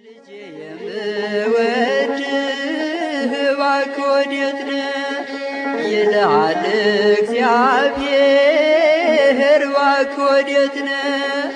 ልጄ የምወድህ እባክህ ወዴት ነህ ይልሃል እግዚአብሔር እባክህ ወዴት ነህ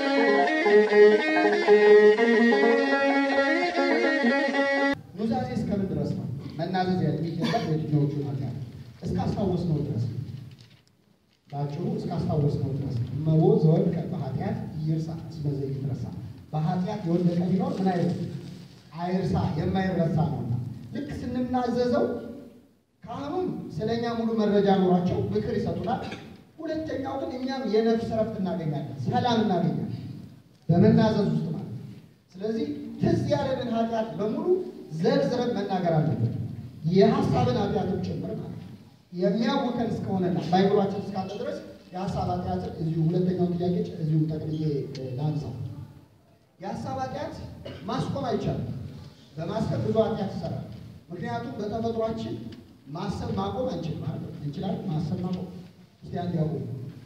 ኑዛዜ እስከምን ድረስ ነው መናዘዝ የሚገባው? የትኛዎቹ ኃጢአት እስካስታወስነው ድረስ ነው። በአጭሩ እስካስታወስነው ድረስ ነው። እመቦ ዘወድቀ በኃጢአት ይርሳ እስመ ዘይትረሳ። በኃጢአት የወደቀ ቢኖር ምን አይነት አይርሳ፣ የማይረሳ ነውና ልክ ስንናዘዘው ካህኑም ስለ እኛ ሙሉ መረጃ ኖሯቸው ምክር ይሰጡናል። ሁለተኛው ግን እኛም የነፍስ ረፍት እናገኛለን፣ ሰላም እናገኛለን በመናዘዝ ውስጥ ማለት ነው። ስለዚህ ትዝ ያለንን ኃጢአት በሙሉ ዘርዝረን መናገር አለብን። የሀሳብን ኃጢአትም ጭምር ማለት ነው። የሚያውከን እስከሆነና በአይምሯችን እስካለ ድረስ የሀሳብ ኃጢአትን እዚሁ ሁለተኛው ጥያቄ እዚሁ ጠቅልዬ ላንሳው። የሀሳብ ኃጢአት ማስቆም አይቻልም። በማሰብ ብዙ ኃጢአት ይሰራል። ምክንያቱም በተፈጥሯችን ማሰብ ማቆም አንችልም ማለት ነው። እንችላለን ማሰብ ማቆም። እስቲ አንድ ያቆሙ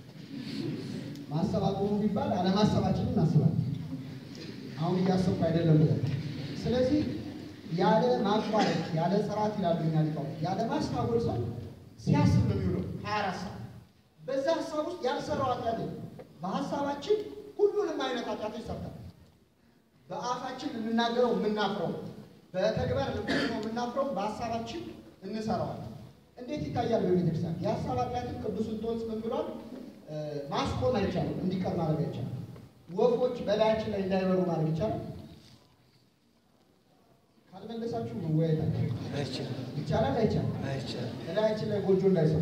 ማሰብ አቆሙ ቢባል አለማሰባችንን እናስባለን። አሁን እያሰብኩ አይደለም ብለን ስለዚህ ያለ ማቋረጥ ያለ ጽራት ይላሉ እኛ ሊቃውንት ያለ ማስታወል ሰው ሲያስብ ነው የሚውለው ሀያ አራት ሰዓት በዛ ሀሳብ ውስጥ ያልሰራው ኃጢአት የለም። በሀሳባችን ሁሉንም አይነት ኃጢአቶች ሰርተናል። በአፋችን የምናገረው የምናፍረው፣ በተግባር ልንፈጽመው የምናፍረው በሀሳባችን እንሰራዋለን። እንዴት ይታያል? በቤተክርስቲያን የሀሳብ ኃጢአትን ቅዱስ እንጦንስ ምን ብሏል? ማስቆም አይቻልም፣ እንዲቀር ማድረግ አይቻልም። ወፎች በላያችን ላይ እንዳይበሩ ማድረግ ይቻላል? ካልመለሳችሁ መወያየት ይቻላል አይቻልም? በላያችን ላይ ጎጆ እንዳይሰሩ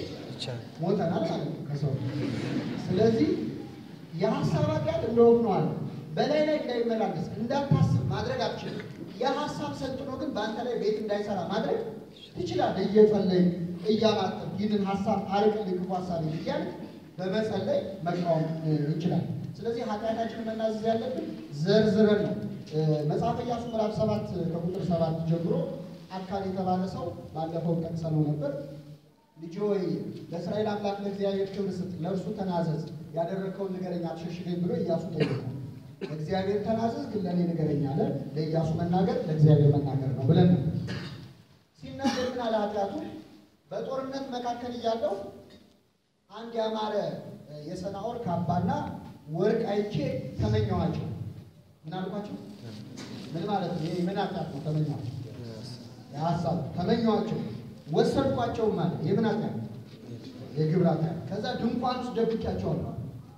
ሞተናል ማለት ነው ከሰው ስለዚህ የሀሳብ ኃጢአት እንደወግ ነው አለ በላይ ላይ እንዳይመላለስ እንዳታስብ ማድረግ አትችልም። የሀሳብ ሰልጥኖ ግን በአንተ ላይ ቤት እንዳይሰራ ማድረግ ትችላለህ። እየጸለይ እያማጠብ ይህንን ሀሳብ አርቅልኝ ክፉ ሀሳብ እያል በመጸለይ መቃወም ይችላል። ስለዚህ ኃጢአታችንን መናዘዝ ያለብን ዘርዝረን ነው። መጽሐፈ ኢያሱ ምዕራፍ ሰባት ከቁጥር ሰባት ጀምሮ አካል የተባለ ሰው ባለፈው ጠቅሰነው ነበር። ልጅ ሆይ ለእስራኤል አምላክ ለእግዚአብሔር ክብር ስጥ፣ ለእርሱ ተናዘዝ፣ ያደረግከውን ንገረኝ አትሸሽገኝ ብሎ ኢያሱ ጠየቀው። ለእግዚአብሔር ተናዘዝ ግን ለእኔ ንገረኝ አለ። ለኢያሱ መናገር ለእግዚአብሔር መናገር ነው ብለን ነው ሲናገር ግን አለ ኃጢአቱ በጦርነት መካከል እያለው አንድ ያማረ የሰናዖር ካባና ወርቅ አይቼ ተመኘኋቸው። ምን አልኳቸው? ምን ማለት ነው? ይሄ ምን ኃጢአት ነው? ተመኘኋቸው የሀሳብ ተመኘኋቸው ወሰድኳቸውም ማለት የምን ኃጢአት? የግብር ኃጢአት። ከዛ ድንኳን ውስጥ ደብቄያቸዋለሁ።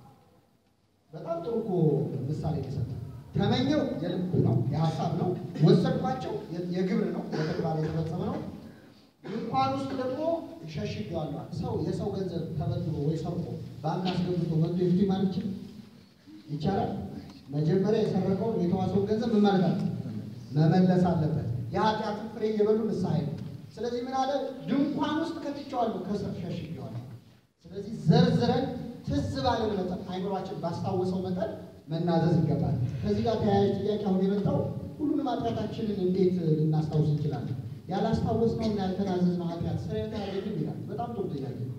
በጣም ጥሩ እኮ ምሳሌ የሰጠ ተመኘው የልብ ነው የሀሳብ ነው። ወሰድኳቸው የግብር ነው በተግባር የተፈጸመ ነው። ድንኳን ውስጥ ደግሞ ሸሽጌዋለሁ። ሰው የሰው ገንዘብ ተበድሮ ወይ ሰርቆ ባንክ አስገብቶ መጥቶ የፊት ማለት ይችል ይቻላል? መጀመሪያ የሰረቀውን የተዋሰውን ገንዘብ ምን ማለት አለ መመለስ አለበት። የኃጢአትን ፍሬ እየበሉ ንስሐ ነው። ስለዚህ ምን አለ ድንኳን ውስጥ ከትቼዋለሁ፣ ከስር ሸሽጌዋለሁ። ስለዚህ ዘርዝረን ትዝ ባለን መጠን አይምሯችን ባስታወሰው መጠን መናዘዝ ይገባል። ከዚህ ጋር ተያያዥ ጥያቄ አሁን የመጣው ሁሉንም ኃጢአታችንን እንዴት ልናስታውስ እንችላለን? ያላስታወስነውና ያልተናዘዝነው ኃጢአት ስርየት አያገኝም ይላል። በጣም ጥሩ ጥያቄ ነው።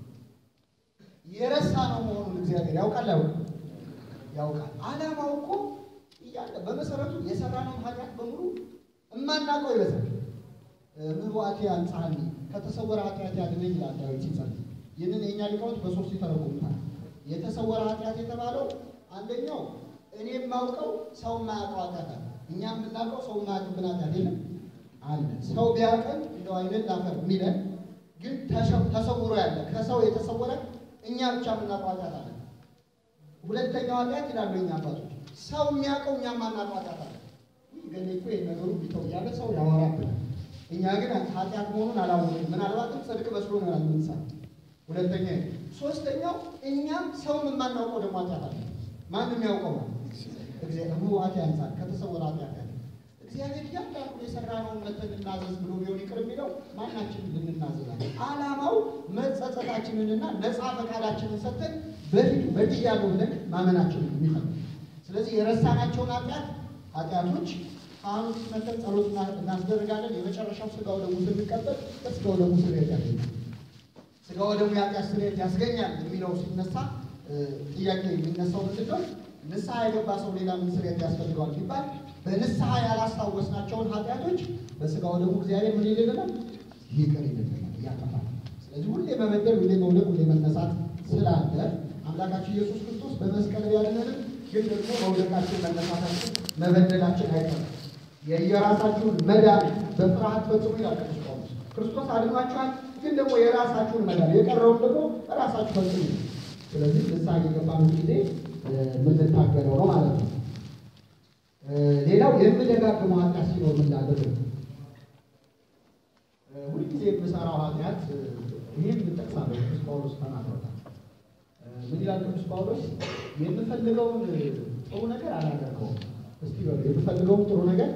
የረሳ ነው መሆኑን እግዚአብሔር ያውቃል ያውቃል ያውቃል። ዓላማው እኮ እያለ በመሰረቱ የሰራነውን ኃጢአት በሙሉ እማናውቀው ይበዛል። ምዋቴ አንጻኒ ከተሰወረ ኃጢአት ያድነኝ ይላል ዳዊት ሲጸልይ። ይህንን የእኛ ሊቃውንት በሶስት ይተረጉሙታል። የተሰወረ ኃጢአት የተባለው አንደኛው እኔ የማውቀው ሰው የማያውቀው ኃጢአት አለ። እኛ የምናውቀው ሰው የማያውቅብን ኃጢአት የለም አለ። ሰው ቢያውቀን እንደው አይንን ላፈር የሚለን ግን ተሰውሮ ያለ ከሰው የተሰወረ እኛ ብቻ የምናውቀው ኃጢአት አለ። ሁለተኛው ኃጢአት ይላሉ የኛ አባቶች ሰው የሚያውቀው እኛ የማናውቀው ኃጢአት አለ። ገሌ እኮ ነገሩ ቢተው እያለ ሰው ያወራብናል። እኛ ግን ኃጢአት መሆኑን አላወቅም። ምናልባትም ጽድቅ መስሎ ነው ያልምንሰራ ሁለተኛ ሶስተኛው እኛም ሰውን የማናውቀው ደግሞ ኃጢአት አለ። ማንም ያውቀው ነው እግዚአብሔር ምዋቴ አንጻር ከተሰወረ ኃጢአት ያለ እግዚአብሔር እያንዳንዱ የሰራነውን መተን እናዘዝ ብሎ ቢሆን ይቅር የሚለው ማናችንን ልንናዘዛለን። ዓላማው መጸጸታችንንና ነፃ ፈቃዳችንን ሰጥተን በፊት በፊት ያለው ብለን ማመናችንን የሚፈልግ ስለዚህ የረሳናቸውን ኃጢአት ኃጢአቶች ካህኑ ሲመተን ጸሎት እናስደርጋለን። የመጨረሻው ስጋው ደግሞ ስንቀበል በስጋው ደግሞ ስርየት ያገኛል። ስጋው ደግሞ የኃጢአት ስርየት ያስገኛል የሚለው ሲነሳ ጥያቄ የሚነሳው ምንድን ነው? ንስሐ የገባ ሰው ሌላ ምን ስርየት ያስፈልገዋል ቢባል በንስሐ ያላስታወስናቸውን ኃጢአቶች በስጋው ደግሞ እግዚአብሔር ምን ይልልናል? ይቅር ይልልናል፣ ያጠፋል። ስለዚህ ሁሌ መበደል፣ ሁሌ መውደቅ፣ ሁሌ መነሳት ስላለ አምላካችን ኢየሱስ ክርስቶስ በመስቀል ቢያድነንም ግን ደግሞ መውደቃችን፣ መነሳታችን፣ መበደላችን አይቀርም። የየራሳችሁን መዳን በፍርሃት ፈጽሙ ይላል ቅዱስ ጳውሎስ። ክርስቶስ አድኗችኋል፣ ግን ደግሞ የራሳችሁን መዳን የቀረውን ደግሞ ራሳችሁ ፈጽሙ። ስለዚህ ንስሐ እየገባን ጊዜ የምንታገለው ነው ማለት ነው። ሌላው የምደጋግመው ኃጢአት ሲኖር ምን ላድርግ? ሁልጊዜ የምሰራው ኃጢአት ይህም እንጠቅሳለሁ። ቅዱስ ጳውሎስ ተናግሮታል። ምን ይላል ቅዱስ ጳውሎስ? የምፈልገውን ጥሩ ነገር አላደርገውም። እስቲ በሉ የምፈልገውን ጥሩ ነገር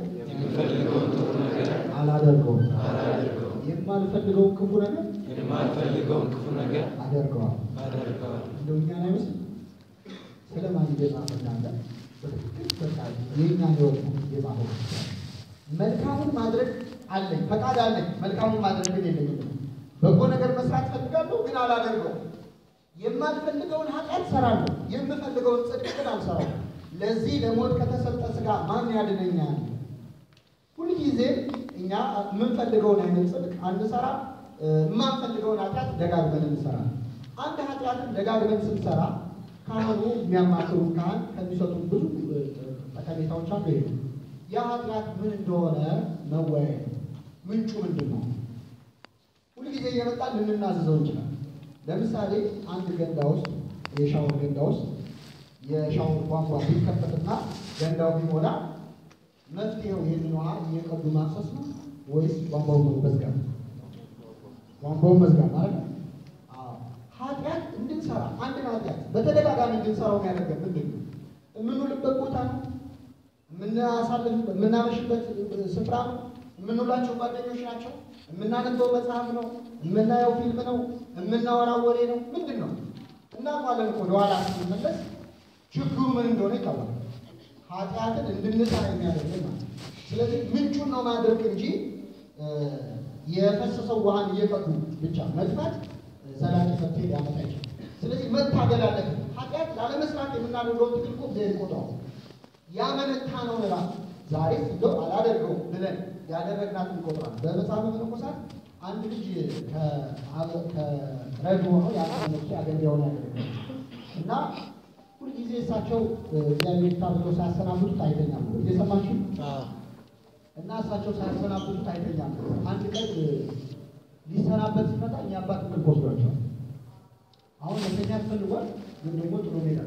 አላደርገውም፣ የማልፈልገውን ክፉ ነገር የማልፈልገውን ክፉ ነገር አደርገዋል። አደርገዋል። እንደው እኛን አይመስል ስለማን እየጻፈ እንዳለ በትክክል በቃ የእኛ ህይወት ነው የጻፈው። መልካሙን ማድረግ አለኝ፣ ፈቃድ አለኝ። መልካሙን ማድረግ ግን የለኝም። በጎ ነገር መስራት ፈልጋለሁ፣ ግን አላደርገውም። የማልፈልገውን ኃጢአት ሰራለሁ፣ የምፈልገውን ጽድቅ ግን አልሰራም። ለዚህ ለሞት ከተሰጠ ስጋ ማን ያድነኛል? ሁልጊዜም እኛ የምንፈልገውን አይነት ጽድቅ አንሰራ፣ የማንፈልገውን ኃጢአት ደጋግመን እንሰራ። አንድ ኃጢአትን ደጋግመን ስንሰራ ካህኑ የሚያማክሩ ካህን ከሚሰጡ ብዙ ጠቀሜታዎች አንዱ ይሄ ነው። ያ ኃጢአት ምን እንደሆነ መወያየት ነው። ምንጩ ምንድን ነው? ሁልጊዜ እየመጣን ልንናዘዘው እንችላል። ለምሳሌ አንድ ገንዳ ውስጥ የሻወር ገንዳ ውስጥ የሻወር ቧንቧ ቢከፈትና ገንዳው ቢሞላ መፍትሄው ይህንን ውሃ እየቀዱ ማፍሰስ ነው ወይስ ቧንቧውን መዝጋት? ቧንቧውን መዝጋት ማለት ነው። አዎ። ኃጢአት እንድንሰራ አንድን ኃጢአት በተደጋጋሚ እንድንሰራው የሚያደርገን ምንድን ነው? የምንውልበት ቦታ ነው፣ የምናሳልፍበት የምናመሽበት ስፍራ ነው፣ የምንውላቸው ጓደኞች ናቸው፣ የምናነበው መጽሐፍ ነው፣ የምናየው ፊልም ነው፣ የምናወራው ወሬ ነው። ምንድን ነው? እናውቃለን እኮ ወደኋላ ስንመለስ ችግሩ ምን እንደሆነ ይታወቃል። ኃጢአትን እንድንሰራ የሚያደርገን ማለት ነው። ስለዚህ ምንጩን ነው ማድረግ እንጂ የፈሰሰው ውሃን እየቀዱ ብቻ መጥፋት ዘላቂ መፍትሄ ሊያመጣ ይችላል። ስለዚህ መታገል አለብን። ኃጢአት ላለመስራት የምናደርገውን ትግል እኮ እግዚአብሔር ይቆጥረዋል። ያመነታ ነው ራሱ ዛሬ እንደው አላደርገውም ብለን ያደረግናት ይቆጥራል። በመጽሐፈ መነኮሳት አንድ ልጅ ከረድ ሆኖ ያመነኩ አገልጋዩን ያደረገ እና ሁልጊዜ እሳቸው እግዚአብሔር ታብለው ሳያሰናብቱት አይተኛም። እየሰማችሁ እና እሳቸው ሳያሰናብቱት አይተኛም። አንድ ቀን ሊሰናበት ሲመጣ እኛ አባት እንቅልፍ ወስዷቸዋል። አሁን መተኛት ፈልጓል፣ ግን ደግሞ ጥሎ ሜዳ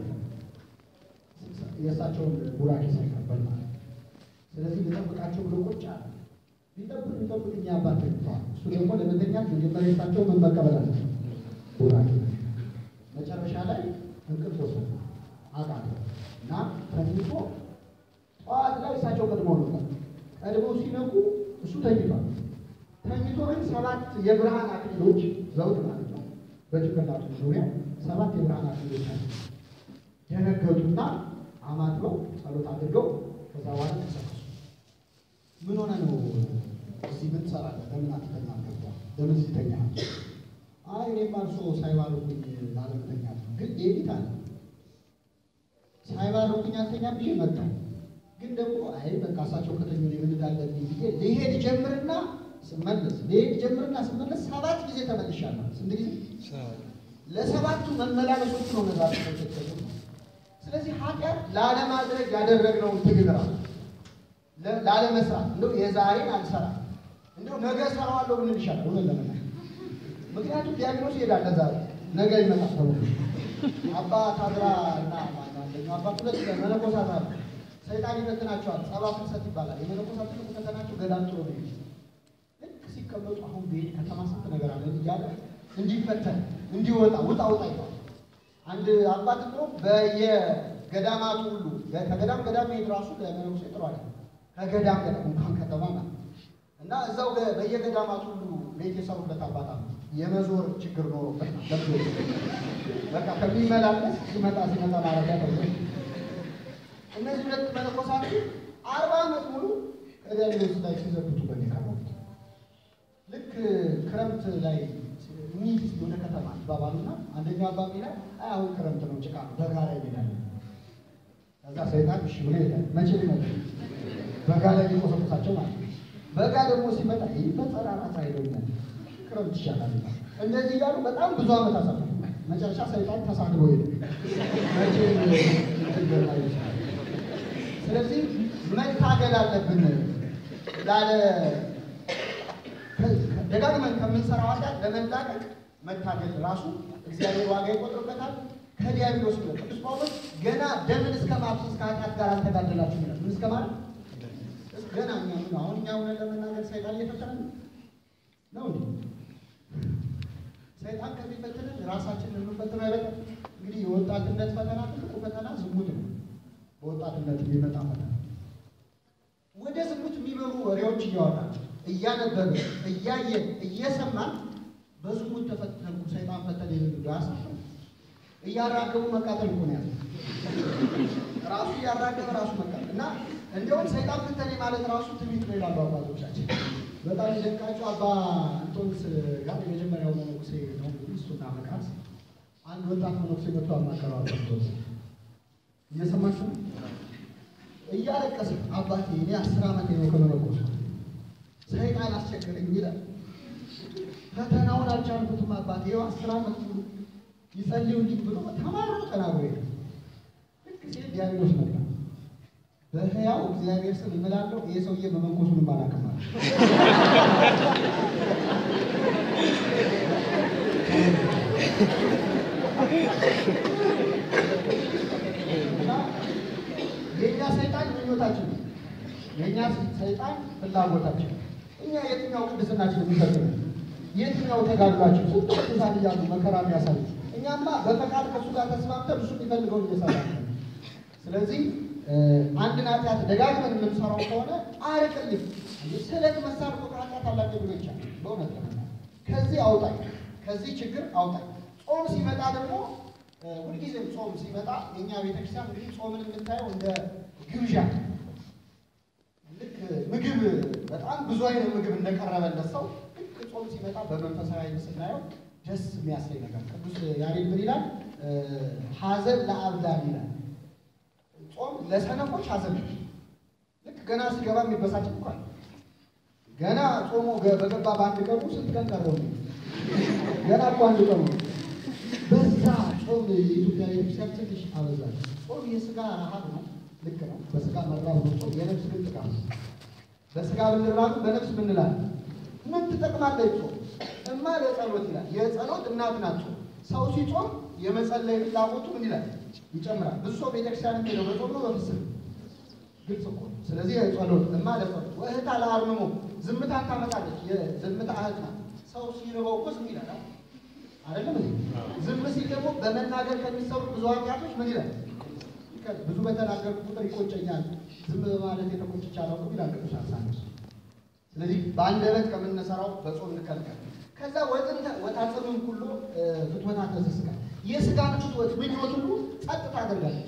የእሳቸውን ቡራኬ ሳይቀበል ማለት ነው። ስለዚህ ልጠብቃቸው ብሎ ቁጭ አለ። ሊጠብቅ ሊጠብቅ እኛ አባት ተኝተዋል። እሱ ደግሞ ለመተኛት መጀመሪያ የእሳቸው ምን መቀበል አለ ቡራኬ። መጨረሻ ላይ እንቅልፍ ወሰዱ አቃተው እና ተኝቶ ጠዋት ላይ እሳቸው ቀድሞ ነበር። ቀድሞ ሲነቁ እሱ ተኝቷል። ተኝቶ ግን ሰባት የብርሃን አክሊሎች ዘውድ ማለት ነው በጭንቅላቱ ዙሪያ ሰባት የብርሃን አክሊሎች አሉ። ደነገጡና አማትበው ጸሎት አድርገው ከዛ በኋላ ተሰከሱ። ምን ሆነ ነው እዚህ ምን ትሰራለህ? ለምን አትተኛም? ገባ ለምን እዚህ ተኛህ? አይ እኔማ እርስዎ ሳይባርኩኝ ላለመተኛት ነው። ግን ሌሊት አለ ሳይባርኩኝ አልተኛም ብዬ መጣሁ። ግን ደግሞ አይ በቃ እሳቸው ከተኙ እኔ ምን እንዳለብኝ ብዬ ልሄድ ጀምርና ስመለስ ልሄድ ጀምርና ስመለስ ሰባት ጊዜ ተመልሻለሁ። ስንት ጊዜ? ለሰባቱ መመላለሶቹ ነው ነዛ ተከተሉ። ስለዚህ ኃጢአት ላለማድረግ ያደረግነውን ትግል ራሱ ላለመስራት እንደው የዛሬን አልሰራም እንደው ነገ እሰራዋለሁ ብንል ይሻላል። እውነት ለመናገር ምክንያቱም ዲያግኖስ ይሄዳል ለዛሬ ነገ ይመጣል ተብሎ አባ ታድራ እና ማነው አንደኛው አባት ሁለት መነኮሳት አሉ። ሰይጣን ይፈትናቸዋል። ጸባ ፍልሰት ይባላል። የመነኮሳት ትልቁ ፈተናቸው ገዳም ጥሩ ነው። ልክ ሲቀመጡ አሁን ቤት ከተማ ስንት ነገር አለ እያለ እንዲፈተን እንዲወጣ ውጣ ውጣ ይባል። አንድ አባት ነው በየገዳማቱ ሁሉ ከገዳም ገዳም መሄድ ራሱ ለመነኩሴ ጥሩ አለ። ከገዳም ገዳም እንኳን ከተማ ና እና እዛው በየገዳማቱ ሁሉ ቤት የሰሩበት አባት አሉ። የመዞር ችግር ኖሮበት ለብዞ በቃ ከሚመላለስ ሲመጣ ሲመጣ ማረፊያ ተብሎ እነዚህ ሁለት መነኮሳት አርባ ዓመት ሙሉ ከዲያብሎስ ላይ ሲዘብቱ በሚቀርቡት ልክ ክረምት ላይ ሚት ወደ ከተማ ይባባሉና አንደኛው አባቢ ላይ አይ አሁን ክረምት ነው ጭቃ ነው በጋ ላይ እንሄዳለን። ከዛ ሰይጣን እሺ ብሎ ይሄዳል። መቼ ሊመጡ በጋ ላይ ሊቆሰቁሳቸው ማለት ነው። በጋ ደግሞ ሲመጣ ይህ በጠራራ ሳይሆኛል ክረምት ይሻላል ይላል። እንደዚህ እያሉ በጣም ብዙ ዓመት አሳለፉ። መጨረሻ ሰይጣን ተሳድቦ ሄደ። መቼ ገና ይችላል። ስለዚህ መታገል አለብን ላለ ደጋግመን ከምንሰራው ኃጢአት ለመላቀቅ መታገል ራሱ እግዚአብሔር ዋጋ ይቆጥርበታል። ከዲያብሎስ ነው። ቅዱስ ጳውሎስ ገና ደምን እስከ ማፍሰስ ከኃጢአት ጋር አልተጋደላችሁ ይላል። ምን እስከ ማለት ገና እኛ ምን አሁን እኛ እውነት ለመናገር ሰይጣን እየፈተነ ነው እንዴ? ሰይጣን ከሚፈትንን ራሳችንን የምንፈትነው አይበቃም? እንግዲህ የወጣትነት ፈተና ትልቁ ፈተና ዝሙት ነው። በወጣትነት የሚመጣ ፈተና ወደ ዝሙት የሚመሩ ወሬዎች እያወራን እያነበብን እያየን እየሰማን በዝሙት ተፈተንኩ ሰይጣን ፈተነ የሚሉ ያሳፍራል። እያራገቡ መቃጠል እኮ ነው ያለው። ራሱ እያራገበ ራሱ መቃጠል እና እንዲያውም ሰይጣን ፈተኔ ማለት ራሱ ትንቢት ነው ይላሉ አባቶቻችን። በጣም የደንቃቸው አባ አንቶንስ ጋር የመጀመሪያው መነኩሴ ነው እንግዲህ እሱና መቃት አንድ ወጣት መነኩሴ መጥቶ አማከረው አባ አንቶንስ እየሰማችሁ ነው? እያለቀሰ አባቴ እኔ አስር ዓመት ነው ከመነኮስ ሰይጣን አስቸገረኝ ይላል። ፈተናውን አልቻልኩትም አባቴ ይኸው አስር ዓመት ሙሉ ይጸልዩልኝ ብሎ ተማሮ ተናግሮ ይላል። ልክ ሲል ዲያብሎስ መጣ። በሕያው እግዚአብሔር ስም እምላለሁ ይሄ ሰውዬ መመንኮሱንም አላውቅም አለ። እና የእኛ ሰይጣን ምኞታችን ነው። የእኛ ሰይጣን ፍላጎታችን እኛ የትኛው ቅድስናችን የሚፈትነ የትኛው ተጋድሏችን ስንት ቅዱሳን እያሉ መከራ የሚያሳዩ እኛማ በፈቃድ ከእሱ ጋር ተስማምተን እሱ የሚፈልገውን እየሰራ ነው። ስለዚህ አንድን ኃጢአት ደጋግመን የምንሰራው ከሆነ አርቅልኝ ስለት መሳር እኮ ከኃጢአት አላቀ ብሎ ይቻላል። በእውነት ለመናገር ከዚህ አውጣኝ፣ ከዚህ ችግር አውጣኝ። ጾም ሲመጣ ደግሞ ሁልጊዜም ጾም ሲመጣ የእኛ ቤተክርስቲያን እንግዲህ ጾምን የምታየው እንደ ግብዣ ልክ ምግብ በጣም ብዙ አይነት ምግብ እንደቀረበለት ሰው ልክ ጾም ሲመጣ በመንፈሳዊ ዓይን ስናየው ደስ የሚያሰኝ ነገር ቅዱስ ያሬድ ምን ይላል? ሐዘን ለአብዳን ይላል። ጾም ለሰነፎች ሐዘን ነው። ልክ ገና ሲገባ የሚበሳጭ እንኳን ገና ጾሙ በገባ በአንድ ቀኑ ስንት ቀን ቀረው? ገና እኮ አንድ ቀኑ በዛ ጾም የኢትዮጵያ ቤተክርስቲያን ትንሽ አበዛል። ጾም የስጋ ረሃብ ነው፣ ልክ ነው። በስጋ መራብ ነው ጾም። የነፍስ ግን ጥቃት ነው። በስጋ ብንራብ በነፍስ ምንላል? ምን ትጠቅማለች ጾም? እማ ለጸሎት ይላል። የጸሎት እናት ናት ጾም። ሰው ሲጾም የመጸለይ ፍላጎቱ ምን ይላል? ይጨምራል። ብዙ ሰው ቤተክርስቲያን ሄደው በጾም ነው በፍስም ግልጽ እኮ ነው። ስለዚህ ጸሎት እማ ለጸሎት ወእህታ ለአርምሞ ዝምታን ታመጣለች። የዝምታ እህት ናት። ሰው ሲርበው እኮ ዝም ይላል አይደለም እንዴ? ዝም ሲል ደግሞ በመናገር ከሚሰሩ ብዙ ኃጢአቶች ምን ይላል? ብዙ በተናገርኩ ቁጥር ይቆጨኛል፣ ዝም በማለት የተቆጭቼ አላውቅም ይላል ቅዱስ አትናቴዎስ። ስለዚህ በአንደበት ከምንሰራው በጾም እንከልከል። ከዛ ወጥንተ ወታጽምን ሁሉ ፍትወታተ ዘሥጋ የስጋን ፍትወት ምኞት ሁሉ ጸጥ ታደርጋለች።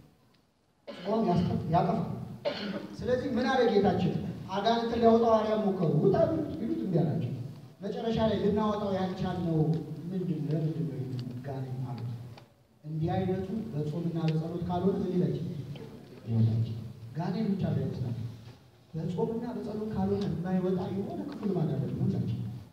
ጾም ያጠፋል። ስለዚህ ምን አለ ጌታችን? አጋንንትን ሊያወጣው አርያም ሞከሩ ውጣ ቢሉት እምቢ አላቸው። መጨረሻ ላይ ልናወጣው ያልቻልነው ምንድን ነው? ለምንድን ነው ጋኔን ማለት እንዲህ አይነቱ በጾምና በጸሎት ካልሆነ ምን ይላች ይወጣች ጋኔን ብቻ ላይመስላል። በጾምና በጸሎት ካልሆነ የማይወጣ የሆነ ክፉ ልማድ አለ ሁላችን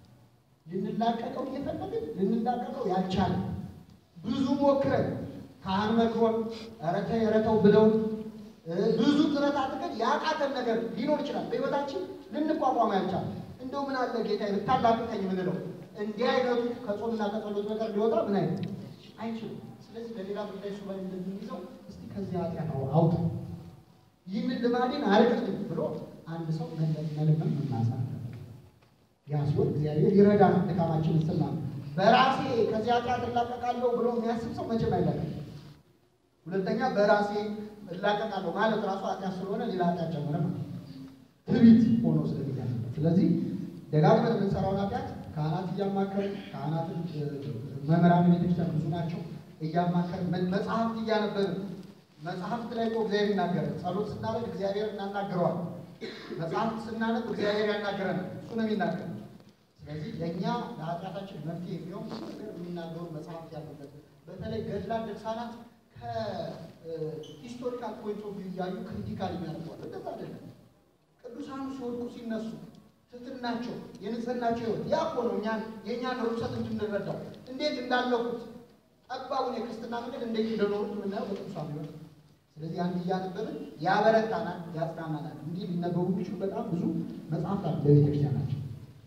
ልንላቀቀው እየፈለግን ልንላቀቀው ያልቻለ ብዙ ሞክረን ካህን መክሮን ኧረ ተይ ኧረ ተው ብለውን ብዙ ጥረት አድርገን ያቃተን ነገር ሊኖር ይችላል። በሕይወታችን ልንቋቋም ያልቻለ እንደው ምን አለ ጌታ ልታላቅቀኝ የምንለው እንዲህ አይነቱ ከጾምና ከጸሎት በቀር ሊወጣ ምን አይነት አይችልም። ስለዚህ ለሌላ ጉዳይ ሱባኤ እንደምንይዘው እስቲ ከዚህ ኃጢአት አውጣ ይህንን ልማዴን አርቅልኝ ብሎ አንድ ሰው መልመን መናሳ ያ ሲሆን እግዚአብሔር ይረዳናል። ድካማችንን ስና በራሴ ከዚህ ኃጢአት እላቀቃለሁ ብሎ የሚያስብ ሰው መቼም አይላቀቅም። ሁለተኛ በራሴ እላቀቃለሁ ማለት ራሱ ኃጢአት ስለሆነ ሌላ ኃጢአት ጨመረ ማለት ትዕቢት ሆኖ ስለሚያስ ስለዚህ ደጋግመን የምንሰራውን ኃጢአት ካህናት እያማከርን ካህናትን መምህራን ቤተክርስቲያን ብዙ ናቸው እያማከርን መጽሐፍት እያነበብን መጽሐፍት ላይ እኮ እግዚአብሔር ይናገራል። ጸሎት ስናደርግ እግዚአብሔር እናናግረዋል። መጽሐፍት ስናነብ እግዚአብሔር ያናገረናል። እሱ ነው የሚናገር። ስለዚህ ለእኛ ለኃጢአታችን መፍትሄ የሚሆን ብዙ ነገር የሚናገሩ መጽሐፍት ያሉበት በተለይ ገድላት፣ ድርሳናት ከሂስቶሪካል ፖይንት ኦፍ ቪው እያዩ ክሪቲካል የሚያደርገዋል። እንደዛ አይደለም። ሲወድቁ ሲነሱ ትትናቸው የንጽህናቸው ህይወት ያ እኮ ነው እኛን የእኛን ርኩሰት እንድንረዳው እንዴት እንዳለፉት ጠባቡን የክርስትና መንገድ እንዴት እንደኖሩት የምናየው በቅዱሳን ህይወት ነው። ስለዚህ አንድ እያነበብን ያበረታናል፣ ያጽናናናል። እንዲህ ሊነበቡ የሚችሉ በጣም ብዙ መጽሐፍት አሉ በቤተክርስቲያናቸው።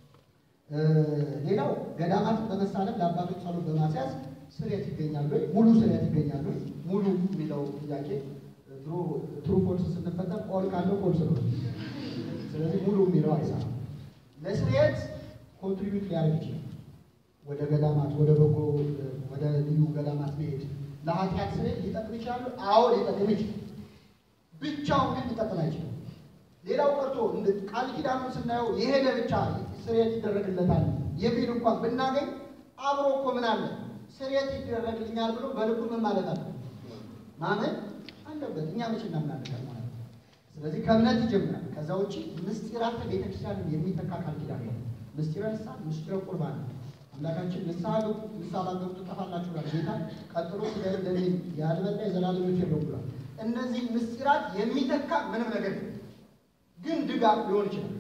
ሌላው ገዳማትን በመሳለም ለአባቶች ጸሎት በማስያዝ ስርየት ይገኛሉ ወይ? ሙሉ ስርየት ይገኛሉ ወይ? ሙሉ የሚለው ጥያቄ ድሮ ትሩ ፎልስ ስንፈተን ኦል ካለው ፎልስ ነው። ስለዚህ ሙሉ የሚለው አይሰራም። ለስርየት ኮንትሪቢዩት ሊያደርግ ይችላል። ወደ ገዳማት ወደ በጎ ወደ ልዩ ገዳማት መሄድ ለኃጢአት ስርየት ሊጠቅም ይችላሉ። አዎ ሊጠቅም ይችላል። ብቻውን ግን ሊጠቅም አይችልም። ሌላው ቀርቶ ቃል ኪዳኑን ስናየው የሄደ ብቻ ስርየት ይደረግለታል የሚል እንኳን ብናገኝ አብሮ እኮ ምን አለ ስርየት ይደረግልኛል ብሎ በልቡ ምን ማለት አለ ማመን አለበት። እኛ መቼ እናምናለን ማለት ነው። ስለዚህ ከእምነት ይጀምራል። ከዛ ውጭ ምስጢራተ ቤተክርስቲያንን የሚተካ ቃል ኪዳን ነው። ምስጢረ ንስሐ፣ ምስጢረ ቁርባን አምላካችን ንስሐ ገቡ ንስሐ ባገቡ ትጠፋላችሁ ብሏል ጌታ። ቀጥሎ ስለ እንደኔ ያልበላ የዘላለም ሕይወት የለውም ብሏል። እነዚህ ምስጢራት የሚተካ ምንም ነገር የለም። ግን ድጋፍ ሊሆን ይችላል።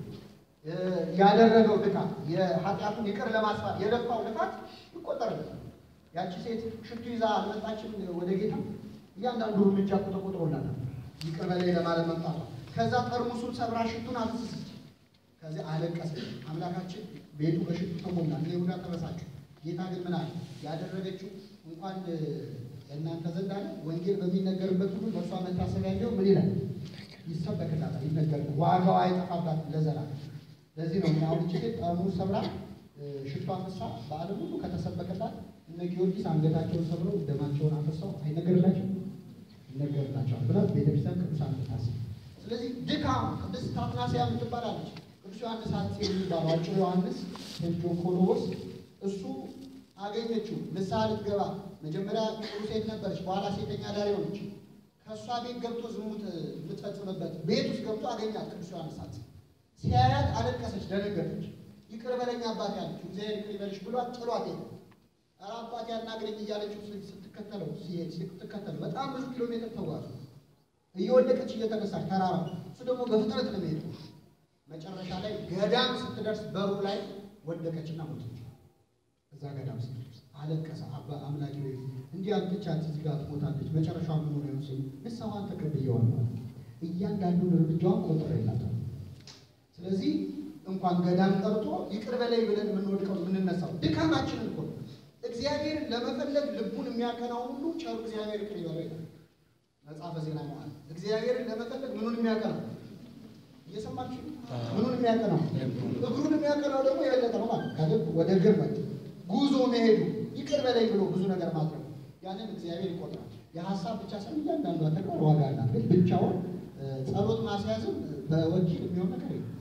ያደረገው ድካም የኃጢአቱን ይቅር ለማስፋት የለፋው ልፋት ይቆጠርበታል። ያቺ ሴት ሽቱ ይዛ አልመጣችም ወደ ጌታ። እያንዳንዱ እርምጃ እኮ ተቆጥሮላታል ይቅር በላይ ለማለት መምጣቷ። ከዛ ጠርሙሱን ሰብራ ሽቱን አፍስሰች። ከዚያ አለቀሰች። አምላካችን ቤቱ በሽቱ ተሞላ። እኔ ሁዳ ተበሳችሁ። ጌታ ግን ምን አለ? ያደረገችው እንኳን እናንተ ዘንድ አለ ወንጌል በሚነገርበት ሁሉ በእርሷ መታሰቢያ እንዲሆን ምን ይላል ይሰበክላታል፣ ይነገር ዋጋዋ አይጠፋባት ለዘላለም። ለዚህ ነው አሁን እቺ ሴት ጠርሙስ ሰብራ ሽቷ አፍሳ በዓለም ሁሉ ከተሰበከላት እነ ጊዮርጊስ አንገታቸውን ሰብረው ደማቸውን አፈሰው አይነገርላቸው ይነገርላቸዋል ብላ ቤተክርስቲያን ቅዱሳን ታስብ። ስለዚህ ድካም ቅድስት አትናስያ የምትባላለች ቅዱስ ዮሐንስ ሐጺር የሚባለው አጭሩ ዮሐንስ ቴዎኮሎስ እሱ አገኘችው ንስሐ ልትገባ መጀመሪያ ጥሩ ሴት ነበረች፣ በኋላ ሴተኛ አዳሪ ሆነች። ከእሷ ቤት ገብቶ ዝሙት የምትፈጽምበት ቤት ውስጥ ገብቶ አገኛት። ቅዱስ ዮሐንስ ሐጺር ሲያያት አለቀሰች፣ ደነገጠች። ይቅር በለኝ አባቴ አለችው። እግዚአብሔር ይቅር ይበልሽ ብሏት ጥሏት ሄደ። ኧረ አባቴ አናግረኝ እያለችው ስትከተለው ሲሄድ ስትከተለው በጣም ብዙ ኪሎ ሜትር ተጓዙ። እየወደቀች እየተነሳች ተራራ እሱ ደግሞ በፍጥነት ነው የሚሄደው። መጨረሻ ላይ ገዳም ስትደርስ በሩ ላይ ወደቀችና ሞተች። እዛ ገዳም ስትደርስ አለቀሰ። አባ አምላኪ ወይ እንዲህ አልብቻት እዚህ ጋር ትሞታለች፣ መጨረሻ ምን ሆነ ነው ሲል ንስሐዋን ተቀብየዋለሁ። እያንዳንዱን እርምጃዋን ቆጥሬላታል። ስለዚህ እንኳን ገዳም ቀርቶ ይቅር በላይ ብለን የምንወድቀው የምንነሳው ድካማችንን እኮ ነው። እግዚአብሔርን ለመፈለግ ልቡን የሚያቀናውን ሁሉ ቸሩ እግዚአብሔር ይቅር ይበለው ይላል መጽሐፈ ዜና ማለት እግዚአብሔርን ለመፈለግ ምኑን የሚያቀናው እየሰማችሁ ምኑን የሚያቀናው እግሩን የሚያቀናው ደግሞ የበለጠ ነው ማለት ከልብ ወደ እግር መ ጉዞ መሄዱ ይቅር በላይ ብሎ ብዙ ነገር ማድረግ ያንን እግዚአብሔር ይቆጥራል። የሀሳብ ብቻ ሳይሆን እያንዳንዷ ተግባር ዋጋ አላት። ግን ብቻውን ጸሎት ማስያዝም በወኪል የሚሆን ነገር የለም።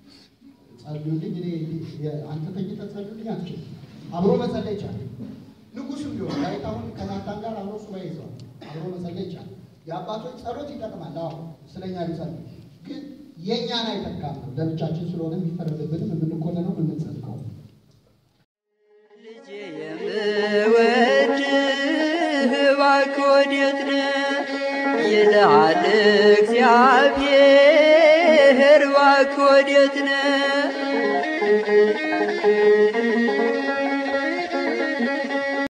ጸልዩልኝ እኔ አንተ ተኝተህ ጸልዩልኝ አትችልም። አብሮ መጸለይ ይቻላል። ንጉስም ቢሆን ዳዊት አሁን ከናታን ጋር አብሮ ሱባኤ ይዘዋል። አብሮ መጸለይ ይቻላል። የአባቶች ጸሎት ይጠቅማል። አዎ ስለኛ ሊጸልይ ግን የእኛን አይተካም ነው። ለብቻችን ስለሆነ የሚፈረድብንም የምንኮነነው የምንጸድቀው ልጄ የምወድህ እባክህ ወዴት ነህ ይልሃል እግዚአብሔር እባክህ ወዴት ነህ